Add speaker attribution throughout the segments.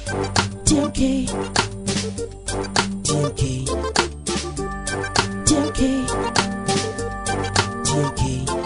Speaker 1: TMK. TMK. TMK. TMK.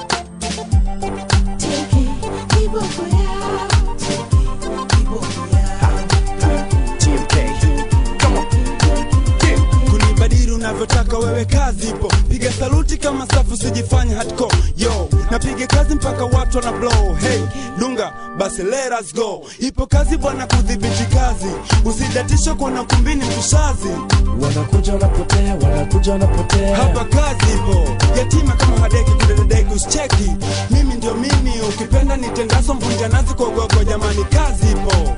Speaker 1: TMK. Kiboko yao. TMK. Kiboko yao.
Speaker 2: TMK. Come on. Yeah. kunibadili unavyotaka wewe kazi ipo piga saluti kama safu sijifanya hardcore yo napiga kazi mpaka watu wana blow hey dunga basi let us go ipo kazi bwana kudhibiti kazi usidatisha kuona kumbini mtushazi
Speaker 3: wanakuja wanapotea wanakuja wanapotea
Speaker 2: hapa kazi ipo yatima kama hadeki kudededeki usicheki mimi ndio mimi ukipenda nitendaso mvunja nazi kogogo jamani kazi ipo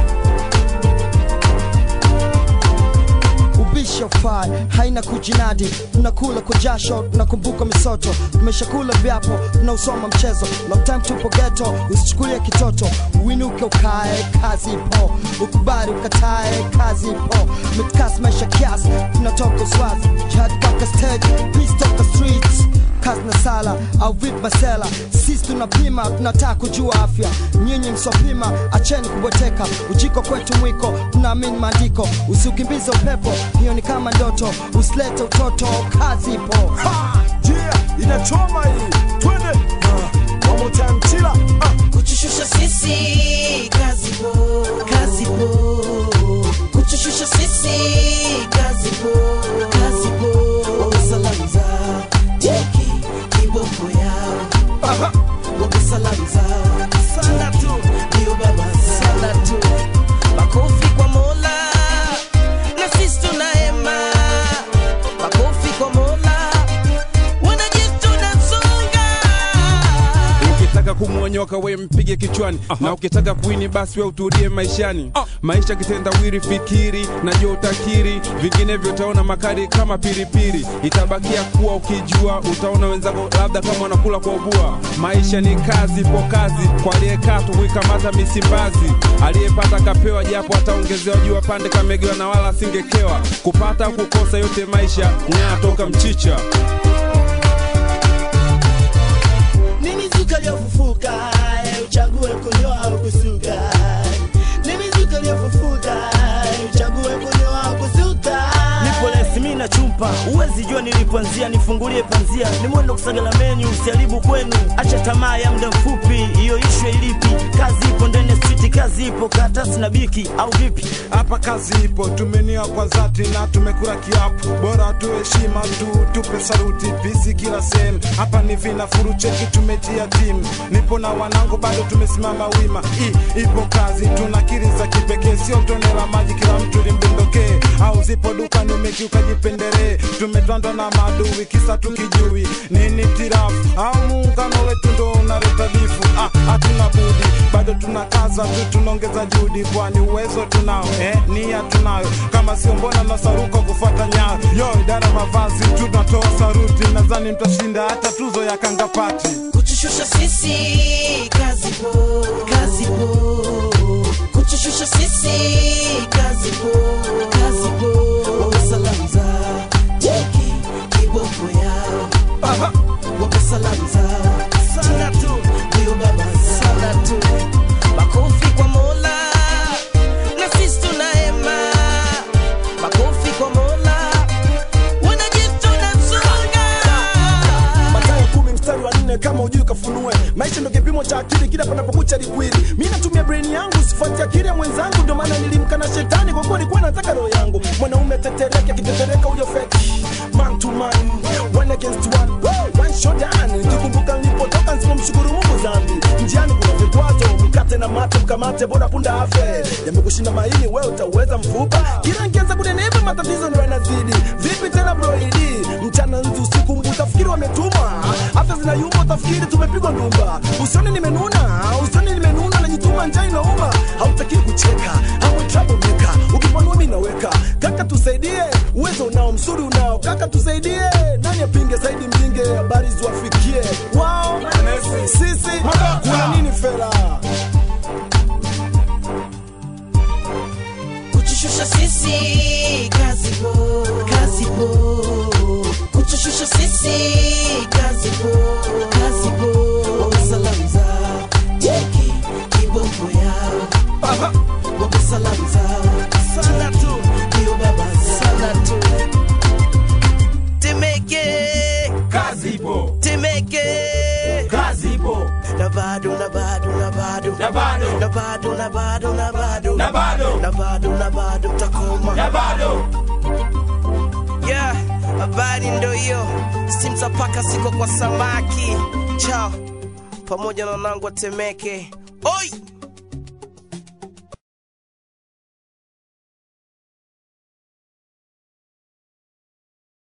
Speaker 4: ubisha ufai haina kujinadi tunakula kwa jasho tunakumbuka misoto tumeshakula vyapo tunausoma mchezo long time tupo geto usichukulie kitoto uinuke ukae kazi ipo ukubali ukatae kazi ipo mitkas maisha kiasi tunatoka uswazi jihad mpaka stage peace toka streets kazi na sala au vip masela sisi tunapima tunataka kujua afya nyinyi msopima acheni kubweteka ujiko kwetu mwiko tunaamini maandiko usiukimbize upepo hiyo ni kama ndoto usilete utoto kazi ipo
Speaker 3: Ha! Yeah, inachoma hii twende Ah, one more time chila Ah,
Speaker 1: kuchushusha sisi kazi po kazi po kuchushusha sisi kazi po kazi po wakusalamu za teki kiboko yao
Speaker 3: aha.
Speaker 1: wakusalamu za
Speaker 3: Sana tu
Speaker 1: ndio baba sana tu makofi kwa mola na sisi tunahema makofi kwa mola wanajeshi tunasonga
Speaker 2: ukitaka kumwonyoka we mpige kichwani na ukitaka kuini basi we utulie maishani maisha kitendawiri fikiri najua utakiri vinginevyo utaona makali kama pilipili itabakia kuwa ukijua utaona wenzako labda kama wanakula kwa ubua maisha ni kazi po kazi kwa aliyekaa tu kuikamata misimbazi aliyepata kapewa japo ataongezewa juu pande kamegewa na wala asingekewa kupata au kukosa yote maisha nyaa toka mchicha
Speaker 5: ni mizuka iliyofufuka eh, uchague kunyoa au kusuka ni mizuka iliyofufuka eh, uchague kunyoa au kusuka
Speaker 6: nipo lesi mi na chumpa uwezi jua nilipoanzia nifungulie panzia ni mwendo kusagala menyu usiharibu kwenu acha tamaa ya muda mfupi hiyo ishwe ilipi kazi ipo ndani ya street kazi ipo karatasi na biki au vipi
Speaker 7: hapa kazi ipo tumenia kwa dhati na tumekula kiapo bora tu heshima tu tupe saruti pisi kila sehemu hapa ni vina furu cheki tumetia timu nipo na wanangu bado tumesimama wima I, ipo kazi tuna kiri za kipekee sio tone la maji kila mtu limdondokee au zipo dukani umekiuka jipendelee tumetwandwa na maadui kisa tukijui nini tirafu au muungano wetu ndo unaleta bifu ah, hatuna budi bado tunakaza tu tunaongeza juhudi kwani uwezo tunao eh, nia tunayo kama sio mbona nasaruka kufuata nyayo yo idara mavazi tunatoa saruti nadhani mtashinda hata tuzo ya kangapati
Speaker 1: kuchushusha sisi kazi po kazi po kuchushusha sisi kazi po kazi po wakusalamu za teki kiboko yao
Speaker 3: Aha.
Speaker 1: wakusalamu za
Speaker 6: sana tu
Speaker 1: ndio baba sana tu makofi kwa mola na sisi tunahema makofi kwa mola wanajeshi tunasonga
Speaker 3: Mathayo kumi mstari wa nne kama ujui kafunue maisha ndo kipimo cha akili kila panapokucha likwili mi natumia brain yangu sifuati akili ya mwenzangu ndio maana nilimka na shetani kwa kuwa nilikuwa nataka roho yangu mwanaume tetereke akitetereka huyo feki man to man one against one Woo! one shot down nikikumbuka nilipotoka nsipomshukuru mungu zambi njiani kuna vikwazo mkate na mate mkamate bora punda afe yamekushinda maini wewe utauweza mfupa kila nkianza kunenepa matatizo ndo yanazidi vipi tena broidi mchana nzi usiku mbu utafikiri wametuma afya zinayumba utafikiri tumepigwa ndumba usione nimenuna usione nimenuna najituma njaa inauma hautakii kucheka hapo trouble maker ukipanua mi naweka kaka tusaidie uwezo unao msuri unao kaka tusaidie nani apinge zaidi mpinge habari ziwafikie wao sisi kuna nini fela
Speaker 1: kuchushusha sisi kazi po kazi po kuchushusha sisi kazi po kazi po wakusalamu za teki kiboko yao
Speaker 3: Aha.
Speaker 1: wakusalamu salamu zao
Speaker 5: sana tu
Speaker 1: ndio baba
Speaker 5: sana tu
Speaker 1: Temeke
Speaker 8: kazi ipo
Speaker 1: Temeke
Speaker 8: kazi ipo
Speaker 1: na bado na bado na bado
Speaker 8: na bado
Speaker 1: na bado na bado na bado
Speaker 8: na bado
Speaker 1: na bado na bado takoma
Speaker 8: na bado
Speaker 1: yeah habari ndo hiyo stimza paka siko kwa samaki chao pamoja na wanangu wa Temeke oi